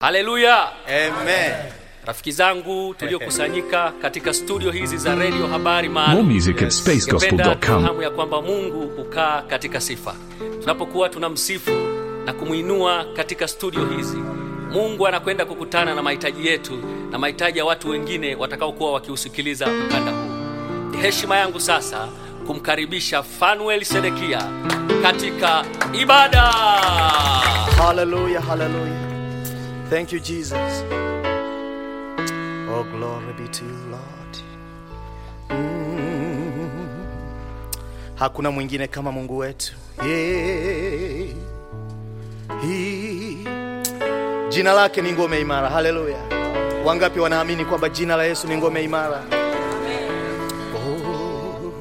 haleluya Amen. rafiki zangu tuliokusanyika katika studio hizi za redio habari More maalum music at Ningependa spacegospel.com. tufahamu ya kwamba mungu hukaa katika sifa tunapokuwa tunamsifu na kumwinua katika studio hizi mungu anakwenda kukutana na mahitaji yetu na mahitaji ya watu wengine watakaokuwa wakiusikiliza mkanda huu ni heshima yangu sasa kumkaribisha fanuel sedekia katika ibada Hallelujah, hallelujah. Thank you, Jesus. Oh, glory be to you, Lord. Mm. Hakuna mwingine kama Mungu wetu. Yeah. He. Jina lake ni ngome imara. Haleluya. Wangapi wanaamini kwamba jina la Yesu ni ngome imara? Oh.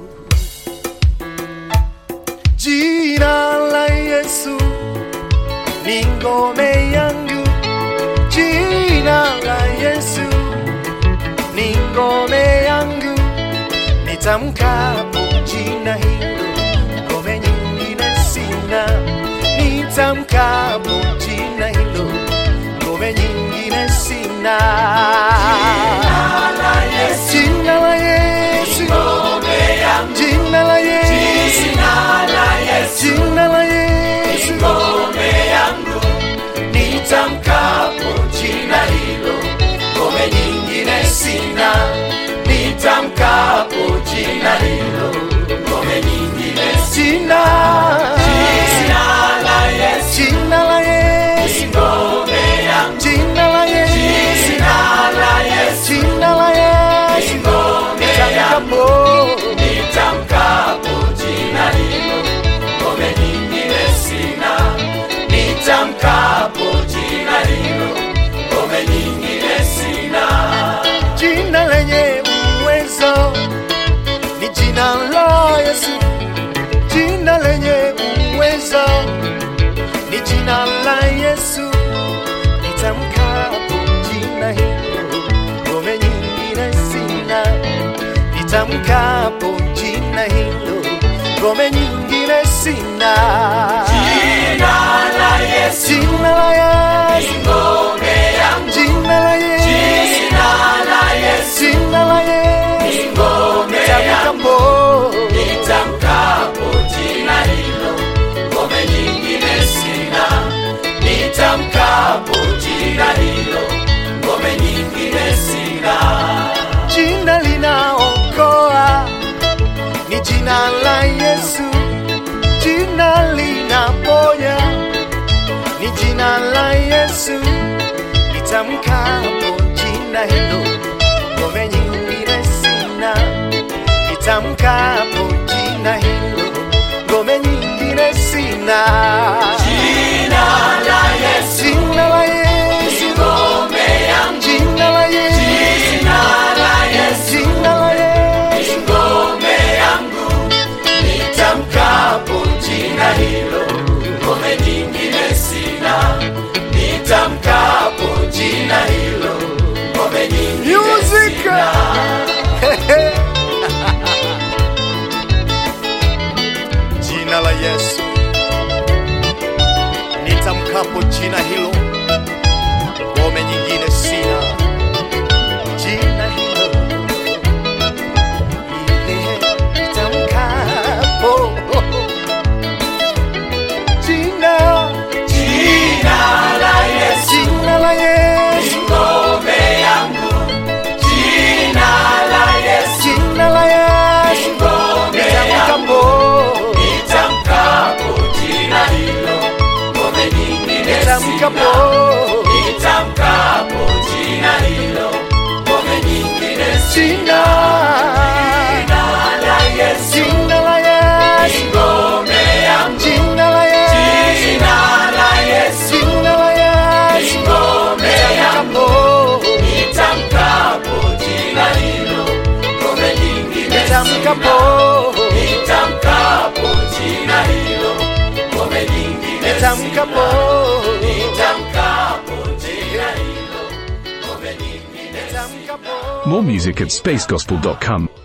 Jina la Yesu ni ngome yangu, jina la Yesu ni ngome yangu, nitamkapo jina hilo, ngome nyingine sina. Nitamkapo jina hilo, ngome nyingine sina. Jina la Yesu, jina la Yesu, jina la Yesu, jina la Yesu, nitamkapo jina hilo, ngome nyingine sina. Nitamkapo jina hilo, ngome nyingine sina. Jina la Yesu, jina la Yesu, ngome yangu. Jina la Yesu, jina la Yesu, jina la Yesu, ngome yangu. Nitamkapo jina hilo, ngome nyingine sina nitamkapo jina hilo, ngome nyingine sina. Jina lenye uwezo ni jina la Yesu, jina lenye uwezo ni jina la Yesu. Nitamkapo jina hilo, ngome nyingine sina. Nitamkapo jina hilo, ngome nyingine sina. Jina la Yesu, jina la Yesu, ngome yangu. Jina la Yesu, jina la Yesu, jina la Yesu, ngome yangu. Nitamkapo jina hilo, ngome nyingine sina. Nitamkapo jina hilo, ngome nyingine sina. Jina linaokoa ni jina la Yesu, jina linaponya ni jina la Yesu. Nitamkapo jina hilo, ngome nyingine sina. Nitamkapo jina hilo, ngome nyingine sina. Jina la Yesu, jina la Yesu, ngome yangu. Jina la Yesu, jina la Yesu, jina la Yesu, ngome yangu. Nitamkapo jina hilo, ngome nyingine sina. Nitamkapo jina hilo, ngome nyingine sina. Jina la Yesu, nitamkapo jina hilo, ngome nyingine sina. Jina hilo ile nitamkapo jina jina la Yesu jina la Yesu ngome yangu jina la Yesu jina la Yesu ngome yangu nitamkapo jina hilo ngome nyingine nitamkapo nitamkapo jina hilo ngome nyingine sina jina la Yesu jina la Yesu ngome yangu jina la Yesu jina la Yesu jina la Yesu ngome yangu nitamkapo jina hilo ngome nyingine nitamkapo nitamkapo jina hilo ngome nyingine nitamkapo nitamkapo jina hilo ngome nyingine nitamkapo More music at spacegospel.com.